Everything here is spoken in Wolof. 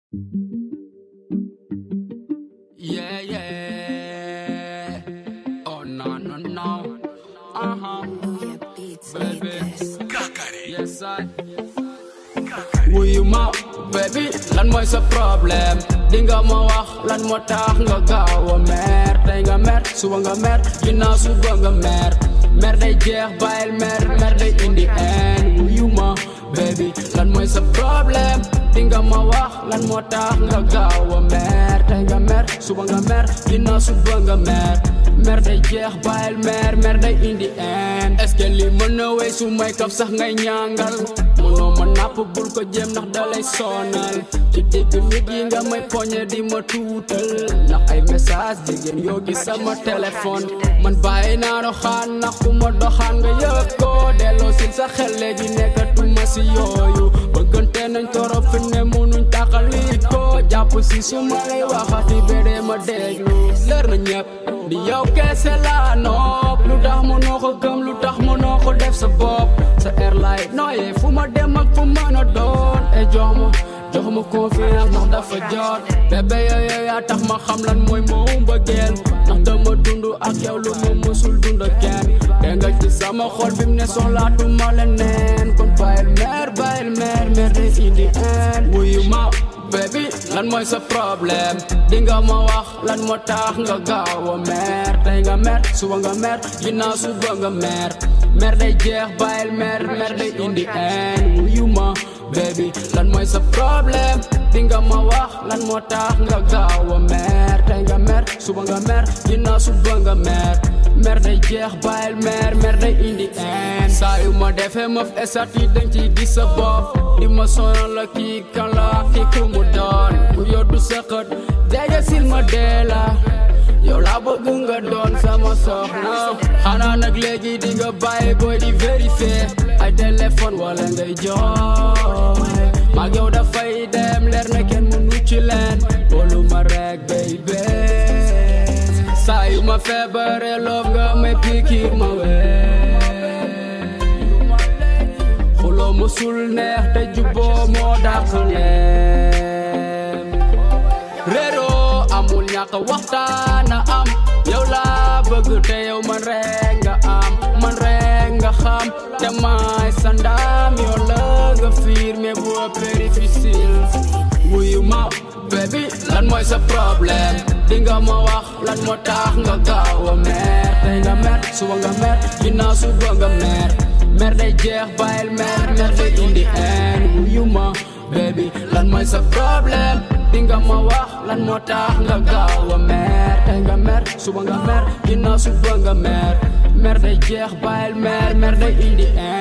Yeah, yeah. Oh, no, no, no. Uh huh. Baby. Yes, I. wuyu ma baby lan mooy sa problème di nga ma wax lan moo tax nga gaaw a mer tey nga mer suba nga mer ginnaaw suba nga mer mer day jeex bàyyil mer mer day indi en wuyu ma baby lan mooy sa problème di nga ma wax lan moo tax nga gaaw a mer tey nga mer suba nga mer ginnaaw suba nga mer mer day jeex bàyyil mer mer day indi en est-ce que li mën na wey su may kaf sax ngay ñàngal mënoo ma napp bul ko jéem ndax dalay sonal ci digg nit yi nga may poñe di ma tuutal ndax ay message jigéen yoo gis sama téléphone man bàyyi naa doxaan ndax ku ma doxaan nga yëg ko delloo sil sa xel léegi nekkatuma si yooyu bëggante nañ torop fi ne mënuñ tàqali ko jàpp si su ma lay waxati bédee ma déglu leer na ñëpp di yow kese laa nopp lu tax mënoo ko gëm lu tax mënoo ko def sa bopp sa airline nooyee fu ma dem ak fu mën a doon e jox ma jox ma confiance ndax dafa jot bébé yooyu yaa tax ma xam lan mooy moo mbëggeel ndax dama dund ak yow lu ma mësul dund ak kenn dégg nga ci sama xol fi mu ne soxlaatuma leneen kon bàyyil mer bàyyil mer mer day indi en wuyu ma baby lan mooy sa problème di nga ma wax lan moo tax nga gaaw a mer tey nga mer suba nga mer ginnaaw suba nga mer mer day jeex bàyyil mer mer day indi en wuyu ma baby lan mooy sa problème di nga ma wax lan moo tax nga gaaw a mer tey nga mer suba nga mer ginnaaw suba nga mer mer day jeex bàyyil mer mer day indi en saa yu ma defee ma fi esat yi dañ ciy gis sa bopp di ma sonal la kii kan la kii ku mu doon ku yoddu sëqët jege sil ma dee la yow laa bëgg nga doon sama soxna xanaa nag léegi di nga bàyyi booy di vérifier ay téléphone wala ngay jooy maag yow dafay dem leer na kenn mënu ci leen boolu ma rek baby saa yu ma feebaree loof nga may pikiir ma wee xuloo musul neex te jubboo moo dàq leen réeroo amul ñàkk waxtaan a am yow laa bëgg te yow man rek nga am man rek nga xam te maay sa ndam yow la nga fiir mais bu ëppee difficile wuyu ma baby lan mooy sa problème di nga ma wax lan moo tax nga gaaw a mer tey nga mer suba nga mer ginnaaw suba nga mer mer day jeex bàyyil mer mer day indi en wuyu ma baby lan mooy sa problème di nga ma wax lan moo tax nga gaaw a mer tey nga mer suba nga mer ginnaaw suba nga mer mer day jeex bàyyil mer mer day indi en